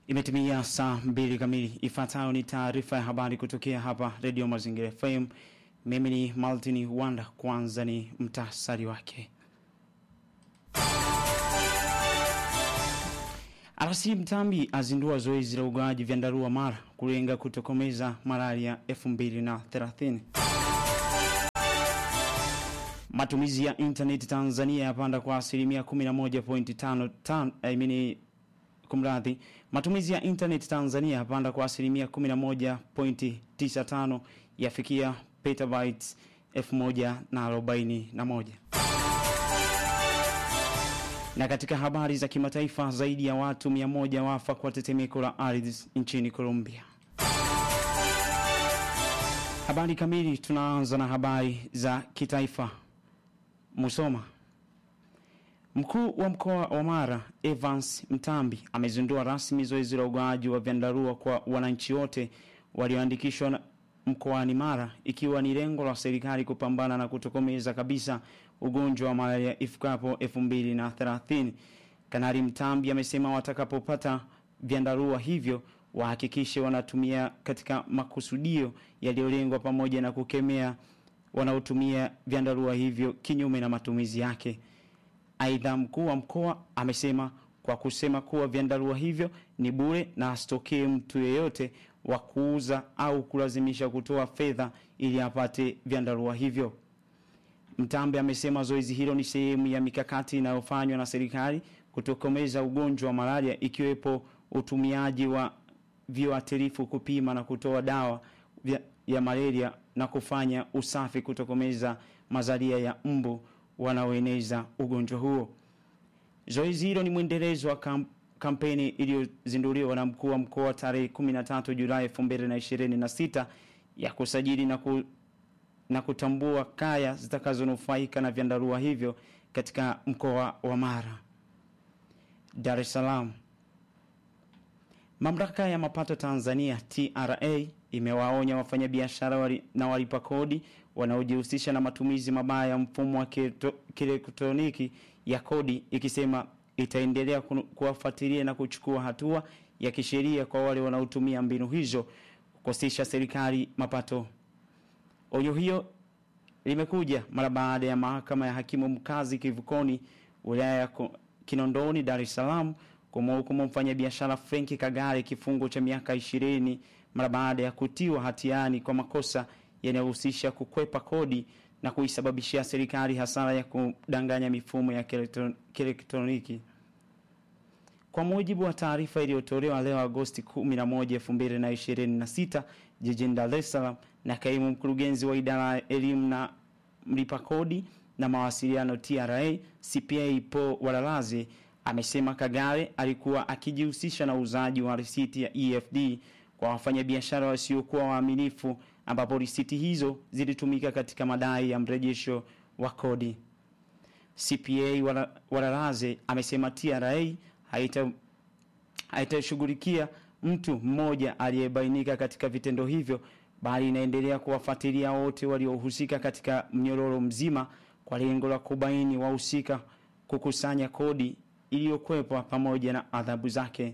Imetimia saa mbili kamili. Ifuatayo ni taarifa ya habari kutokea hapa Radio Mazingira FM. Mimi ni Maltini Wanda. Kwanza ni mtasari wake. RC Mtambi azindua zoezi la ugawaji vyandarua Mara kulenga kutokomeza malaria 2030. Matumizi ya internet Tanzania yapanda kwa asilimia 11.55 I mean kumradhi matumizi ya internet Tanzania yapanda kwa asilimia 11.95 yafikia petabytes 1041 na katika habari za kimataifa zaidi ya watu 100 wafa kwa tetemeko la ardhi nchini Colombia habari kamili tunaanza na habari za kitaifa Musoma Mkuu wa mkoa wa Mara Evans Mtambi amezindua rasmi zoezi la ugawaji wa vyandarua kwa wananchi wote walioandikishwa mkoani Mara ikiwa ni lengo la serikali kupambana na kutokomeza kabisa ugonjwa wa malaria ifikapo 2030. Kanali Mtambi amesema watakapopata vyandarua hivyo wahakikishe wanatumia katika makusudio yaliyolengwa pamoja na kukemea wanaotumia vyandarua hivyo kinyume na matumizi yake. Aidha, mkuu wa mkoa amesema kwa kusema kuwa vyandarua hivyo ni bure na asitokee mtu yeyote wa kuuza au kulazimisha kutoa fedha ili apate vyandarua hivyo. Mtambe amesema zoezi hilo ni sehemu ya mikakati inayofanywa na serikali kutokomeza ugonjwa wa malaria ikiwepo utumiaji wa viuatilifu kupima na kutoa dawa vya, ya malaria na kufanya usafi kutokomeza mazalia ya mbu wanaoeneza ugonjwa huo. Zoezi hilo ni mwendelezo wa kamp kampeni iliyozinduliwa na mkuu wa mkoa tarehe 13 Julai 2026 ya kusajili na, ku, na kutambua kaya zitakazonufaika na vyandarua hivyo katika mkoa wa Mara. Dar es Salaam. Mamlaka ya mapato Tanzania TRA imewaonya wafanyabiashara wali, na walipa kodi wanaojihusisha na matumizi mabaya ya mfumo wa kielektroniki ya kodi ikisema itaendelea kuwafuatilia na kuchukua hatua ya kisheria kwa wale wanaotumia mbinu hizo kukosesha serikali mapato. Onyo hiyo limekuja mara baada ya mahakama ya hakimu mkazi Kivukoni wilaya ya Kinondoni Dar es Salaam kumhukumu mfanyabiashara Frenki Kagare kifungo cha miaka ishirini mara baada ya kutiwa hatiani kwa makosa yanayohusisha kukwepa kodi na kuisababishia serikali hasara ya kudanganya mifumo ya kielektroniki. Kwa mujibu wa taarifa iliyotolewa leo Agosti 11, 2026 jijini Dar es Salaam na kaimu mkurugenzi wa idara ya elimu na mlipa kodi na mawasiliano TRA CPA Paul Walalaze amesema Kagare alikuwa akijihusisha na uuzaji wa risiti ya EFD kwa wafanyabiashara wasiokuwa waaminifu ambapo risiti hizo zilitumika katika madai ya mrejesho wa kodi. CPA Walalaze amesema TRA haita haitashughulikia mtu mmoja aliyebainika katika vitendo hivyo bali inaendelea kuwafuatilia wote waliohusika katika mnyororo mzima kwa lengo la kubaini wahusika, kukusanya kodi iliyokwepwa pamoja na adhabu zake.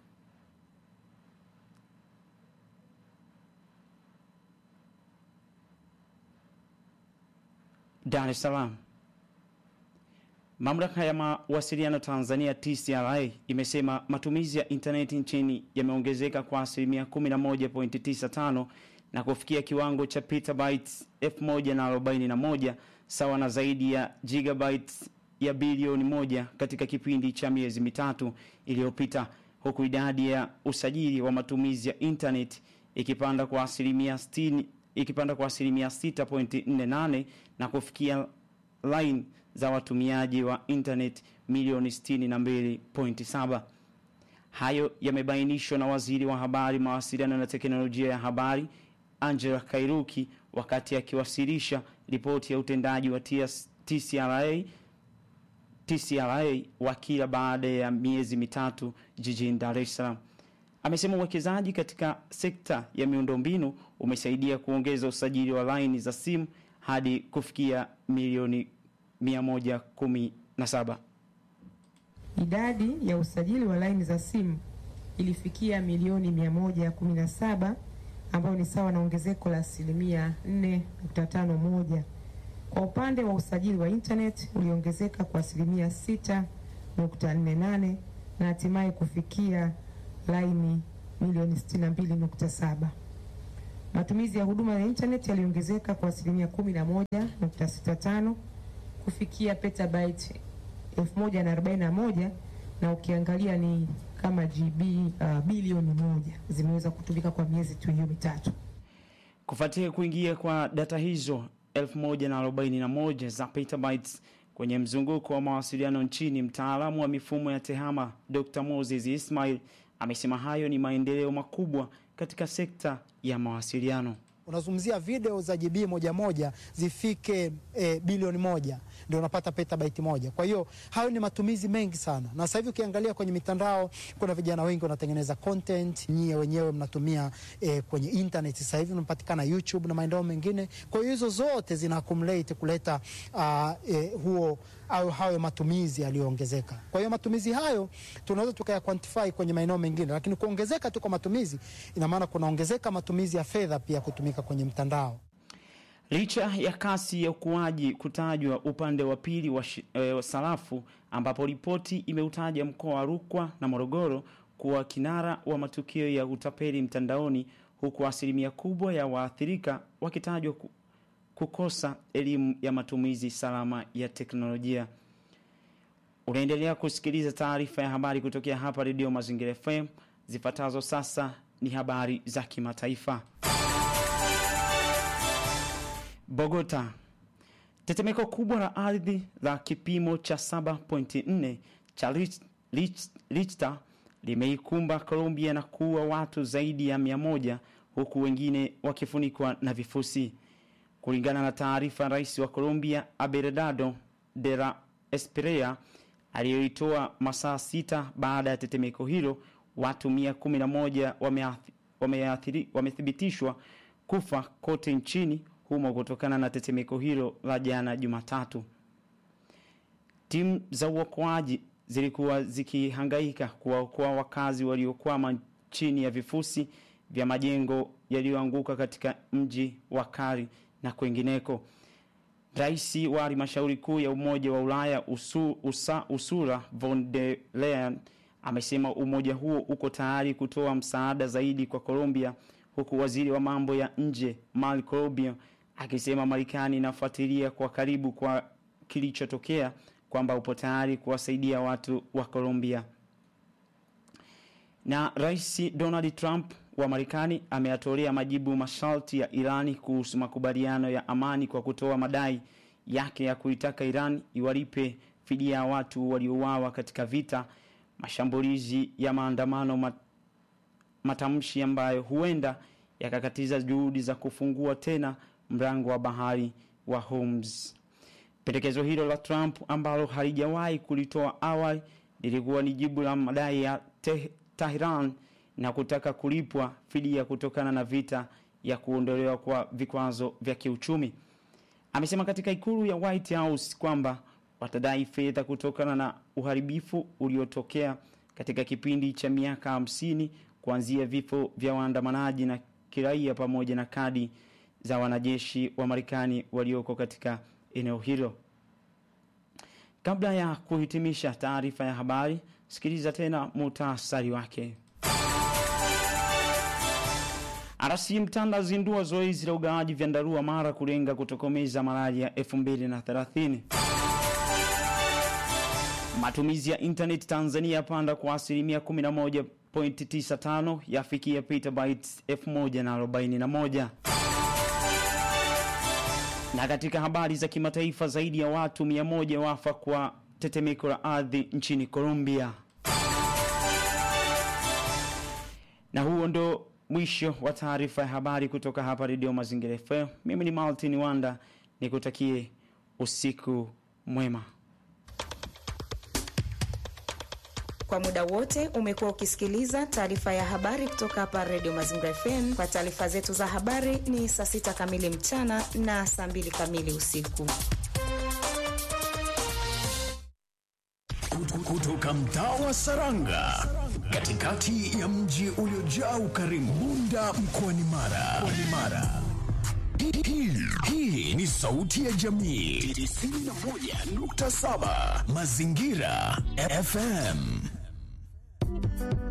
Dar es Salaam. Mamlaka ya mawasiliano Tanzania TCRA imesema matumizi ya intaneti nchini yameongezeka kwa asilimia 11.95 na kufikia kiwango cha petabytes 1041 sawa na zaidi ya gigabytes ya bilioni moja katika kipindi cha miezi mitatu iliyopita, huku idadi ya usajili wa matumizi ya internet ikipanda kwa asilimia 60 ikipanda kwa asilimia 6.48 na kufikia line za watumiaji wa internet milioni 62.7. Hayo yamebainishwa na waziri wa habari, mawasiliano na teknolojia ya habari Angela Kairuki wakati akiwasilisha ripoti ya utendaji wa TCRA TCRA wa kila baada ya miezi mitatu jijini Dar es Salaam. Amesema uwekezaji katika sekta ya miundombinu umesaidia kuongeza usajili wa laini za simu hadi kufikia milioni 117. Idadi ya usajili wa laini za simu ilifikia milioni 117 ambayo ni sawa na ongezeko la asilimia 4.51. Kwa upande wa usajili wa internet uliongezeka kwa asilimia 6.48 na hatimaye kufikia laini milioni 62.7. Matumizi ya huduma ya internet yaliongezeka kwa asilimia 11.65 kufikia petabyte 1041 na ukiangalia ni kama GB uh, bilioni moja zimeweza kutumika kwa miezi tu hiyo mitatu. Kufuatia kuingia kwa data hizo 1041 za petabytes kwenye mzunguko wa mawasiliano nchini, mtaalamu wa mifumo ya TEHAMA Dr. Moses Ismail amesema hayo ni maendeleo makubwa katika sekta ya mawasiliano. Unazungumzia video za GB moja moja zifike e, bilioni moja ndio unapata petabyte moja. Kwa hiyo hayo ni matumizi mengi sana, na sasa hivi ukiangalia kwenye mitandao kuna vijana wengi wanatengeneza content, nyie wenyewe mnatumia e, kwenye internet sasa hivi unapatikana YouTube na maeneo mengine. Kwa hiyo hizo zote zina accumulate kuleta uh, e, huo au hayo matumizi yaliyoongezeka. Kwa hiyo matumizi hayo tunaweza tukaya quantify kwenye maeneo mengine, lakini kuongezeka tu kwa matumizi ina maana kunaongezeka matumizi ya fedha pia kutumika kwenye mtandao. Licha ya kasi ya ukuaji kutajwa upande wa pili wa e, sarafu ambapo ripoti imeutaja mkoa wa Rukwa na Morogoro kuwa kinara wa matukio ya utapeli mtandaoni, huku asilimia kubwa ya waathirika wakitajwa kukosa elimu ya matumizi salama ya teknolojia. Unaendelea kusikiliza taarifa ya habari kutokea hapa Redio Mazingira FM. Zifuatazo sasa ni habari za kimataifa. Bogota. Tetemeko kubwa la ardhi la kipimo cha 7.4 cha Richter limeikumba Colombia na kuua watu zaidi ya 100 huku wengine wakifunikwa na vifusi. Kulingana na taarifa, rais wa Colombia Abelardo de la Espriella aliyoitoa masaa sita baada ya tetemeko hilo, watu 111 wamethibitishwa wame kufa kote nchini humo kutokana na tetemeko hilo la jana Jumatatu. Timu za uokoaji zilikuwa zikihangaika kuwaokoa wakazi waliokwama chini ya vifusi vya majengo yaliyoanguka katika mji wa Kari na kwengineko. Rais wa halmashauri kuu ya Umoja wa Ulaya usu, usa, Ursula von der Leyen amesema umoja huo uko tayari kutoa msaada zaidi kwa Colombia, huku waziri wa mambo ya nje Marco Rubio akisema Marekani inafuatilia kwa karibu kwa kilichotokea, kwamba upo tayari kuwasaidia watu wa Colombia. Na Rais Donald Trump wa Marekani ameyatolea majibu masharti ya Irani kuhusu makubaliano ya amani kwa kutoa madai yake ya kuitaka Iran iwalipe fidia ya watu waliouawa katika vita, mashambulizi ya maandamano mat, matamshi ambayo huenda yakakatiza juhudi za kufungua tena mlango wa bahari wa Hormuz. Pendekezo hilo la Trump ambalo halijawahi kulitoa awali lilikuwa ni jibu la madai ya te, Tehran na kutaka kulipwa fidia kutokana na vita ya kuondolewa kwa vikwazo vya kiuchumi. Amesema katika ikulu ya White House kwamba watadai fedha kutokana na uharibifu uliotokea katika kipindi cha miaka hamsini kuanzia vifo vya waandamanaji na kiraia pamoja na kadi za wanajeshi wa Marekani walioko katika eneo hilo. Kabla ya kuhitimisha taarifa ya habari, sikiliza tena muhtasari wake. RC Mtanda zindua zoezi la ugawaji vyandarua mara kulenga kutokomeza malaria 2030. Matumizi ya internet Tanzania yapanda kwa asilimia 11.95 yafikia petabytes 1041. Na katika habari za kimataifa, zaidi ya watu 100 wafa kwa tetemeko la ardhi nchini Colombia. Na huo ndo mwisho wa taarifa ya habari kutoka hapa Radio Mazingira FM. Mimi ni Martin Wanda, nikutakie usiku mwema. Kwa muda wote umekuwa ukisikiliza taarifa ya habari kutoka hapa Radio Mazingira FM. Kwa taarifa zetu za habari ni saa sita kamili mchana na saa mbili kamili usiku. Kutoka mtaa wa Saranga, katikati ya mji uliojaa ukarimu, Bunda mkoani Mara. Mkoani Mara. Hii- hii- Hii ni sauti ya jamii 91.7 Mazingira FM.